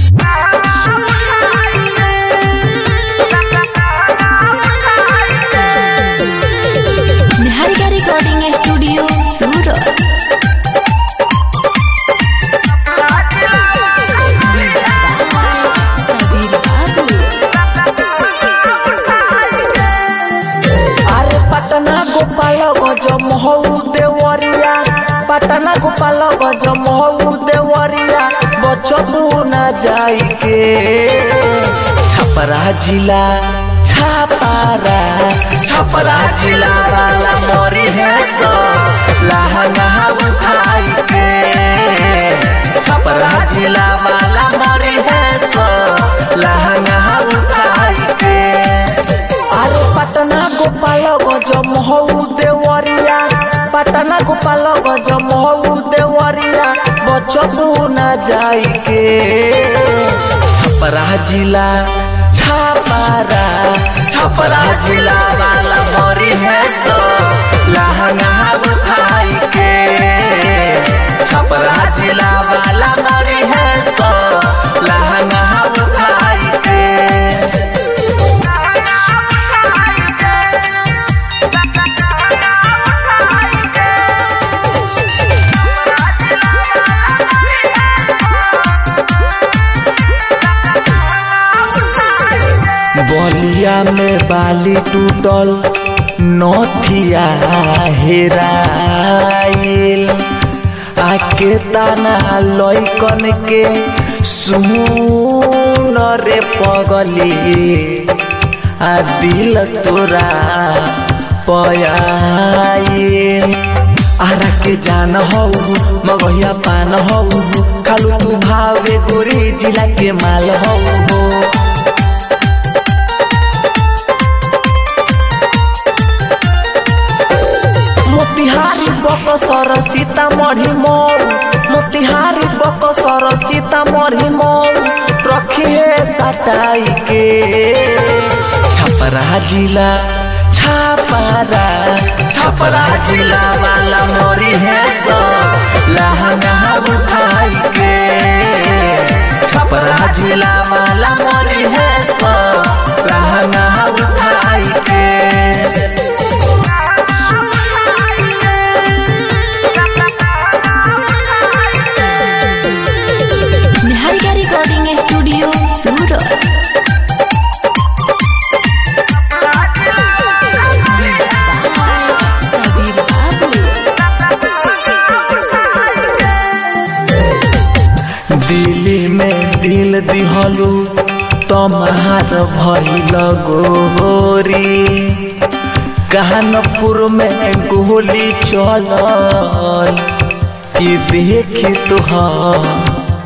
Niharika recording studio Surat Sabir Babu আরে পাটনা গোপাল গজ মহৌ দেওয়ারিয়া পাটনা গোপাল গজ মহৌ দেওয়ারিয়া বচপু না যাইকে छपरा जिला छापारा छपरा जिला वाला मोरी है सो लहंगा उठाई के छपरा जिला वाला मोरी है सो लहंगा उठाई के আরে পাটনা গোপাল গজ মহৌ দেওয়ারিয়া পাটনা গোপাল গজ মহৌ দেওয়ারিয়া বচপু না যাইকে छपरा जिला छापारा छपरा जिला वाला मोरी है सो लहंगा उठाई के छपरा जिला वाला मोरी है सो लहंगा उठाई के बलिया में बाली टूटल नथिया हेराइल आके ताना लइकन के सुन रे पगली आ दिल तोरा पयाइल आरा के जान हौ मगहिया पान हौ खालू तू भावे गोरी जिला के माल हौ हो मोतिहारी बकसर सीतामढ़ी मऊ मोतिहारी बकसर सीतामढ़ी मऊ रखिए सटाई के छपरा जिला छापारा छपरा जिला वाला मोरी है सो लहंगा उठाई के छपरा जिला वाला मोरी है सो लहंगा उठाई के निहारिका रिकॉर्डिंग स्टूडियो सूरत सबीर बाबू दिल्ली में दिल दिहलू तमार भइल गोरी कानपुर में गोली चलल कि देखी तुहर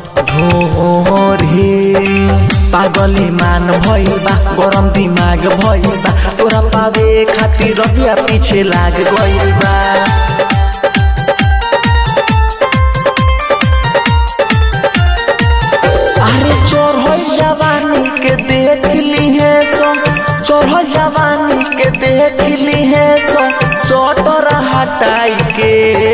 भोरी पागली मान भइल बा गरम दिमाग भइल बा तोरा पावे खातिर रबिया पीछे लाग गइल बा अरे चोर हो जवानी के देख ली है सो चोर हो जवानी के देख ली है सो सोटर हटाई के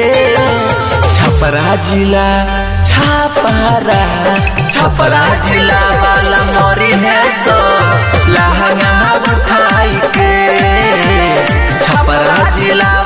छपरा जिला छापारा छपरा जिला वाला मोरी है सो लहंगा उठाई के छपरा जिला